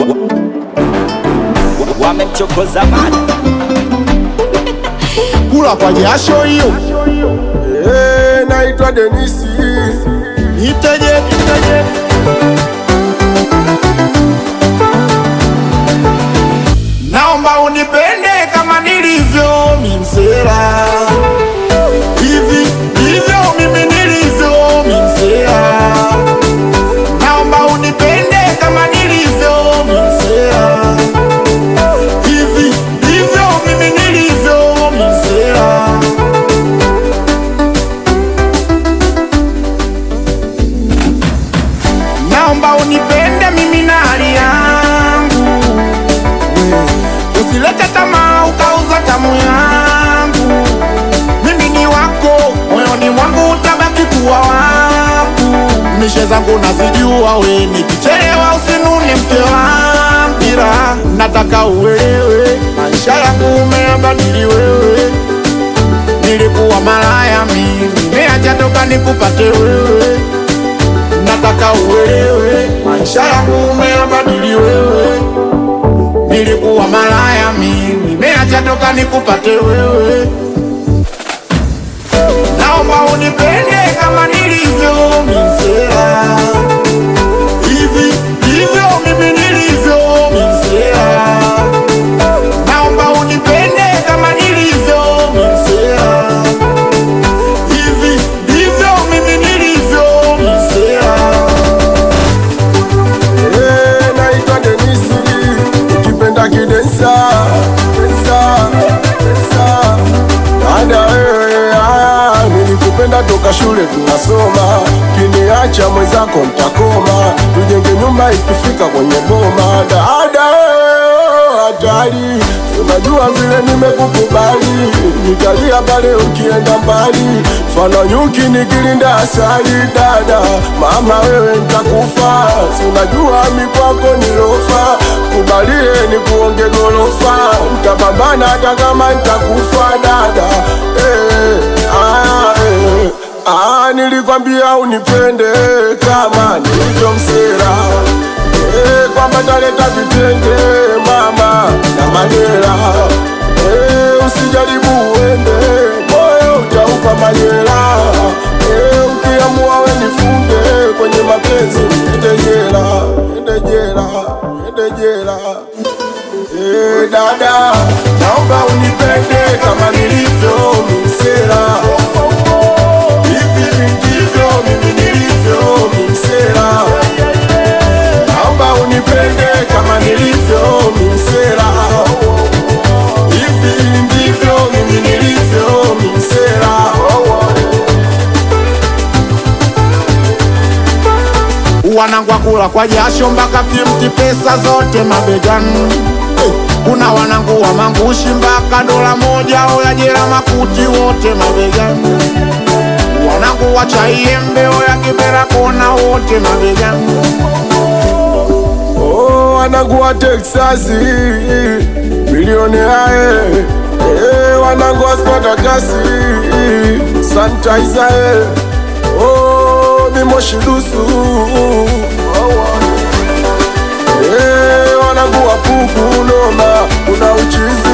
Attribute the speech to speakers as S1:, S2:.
S1: wamemchokoza mada
S2: kula kwa jasho hiyo.
S3: Eh, naitwa Denisi.
S2: Niteje, niteje. Naomba unipende kama nilivyo mimsela, hivi ndivyo mimi nilivyo mimsela. Naomba unipende kama nilivyo mimsela, hivi ndivyo mimi nilivyo mimsela. Naomba unipende mimi na hali yangu, usilete tamaa ukauza tamu yangu. Mimi ni wako, moyoni mwangu utabaki kuwa wangu. Mishe zangu nazijua, we nikichelewa usinune mke wangu, ila nataka uelewe maisha yangu umeyabadili wewe. Nilikuwa malaya mimi, nimeacha toka nikupate wewe nataka uelewe maisha yangu umeyabadili wewe. Nilikuwa malaya mimi, nimeacha toka nikupate wewe. Naomba unipende kama nilivyo mimsela, hivi ndivyo mimi nilivyo mimsela. Naomba unipende kama nilivyo mimsela, hivi ndivyo mimi nilivyo mimsela.
S3: Eh, naitwa Denisi. Ukipenda kidensa, densa, densa. Dada wewe, ah, nilikupenda toka shule tunasoma, kiniacha mwenzako mtakoma, tujenge nyumba ikifika kwenye boma. Dada wewe, hatari, unajua vile nimekukubali, nitalia pale ukienda mbali, fana nyuki nikilinda asali. Dada mama, wewe nitakufa, si unajua mikwako nilofa, kubalie ni kuonge gorofa, nitapambana hata kama nitakufa. Dada eh, ah, eh. Ah, nilikwambia unipende kama nilivyo msera eh, kwamba taleta vitenge mama na madera eh, usijaribu uende moyo utaupa majera eh, ukiamua we nifunge kwenye mapenzi niende jela, niende jela, niende jela eh, dada naomba unipende kama nilivyo msera Hivi ndivyo mimi nilivyo mimsela, naomba unipende kama nilivyo mimsela. Hivi ndivyo mimi nilivyo mimsela.
S2: wanangwa kula kwa jasho mpaka kimti pesa zote mabegani. Eh, Kuna wanangu wa mangushi mpaka dola moja oya jela makuti wote mabegani. Wanangu wa chaiembe oya kibera kona wote mabegani.
S3: Oh, wanangu wa Texasi milioni ae eh, wanangu wa Spartakasi sanitizer eh. Oh, mimoshi dusu eh, wanangu wa puku noma, kuna uchizi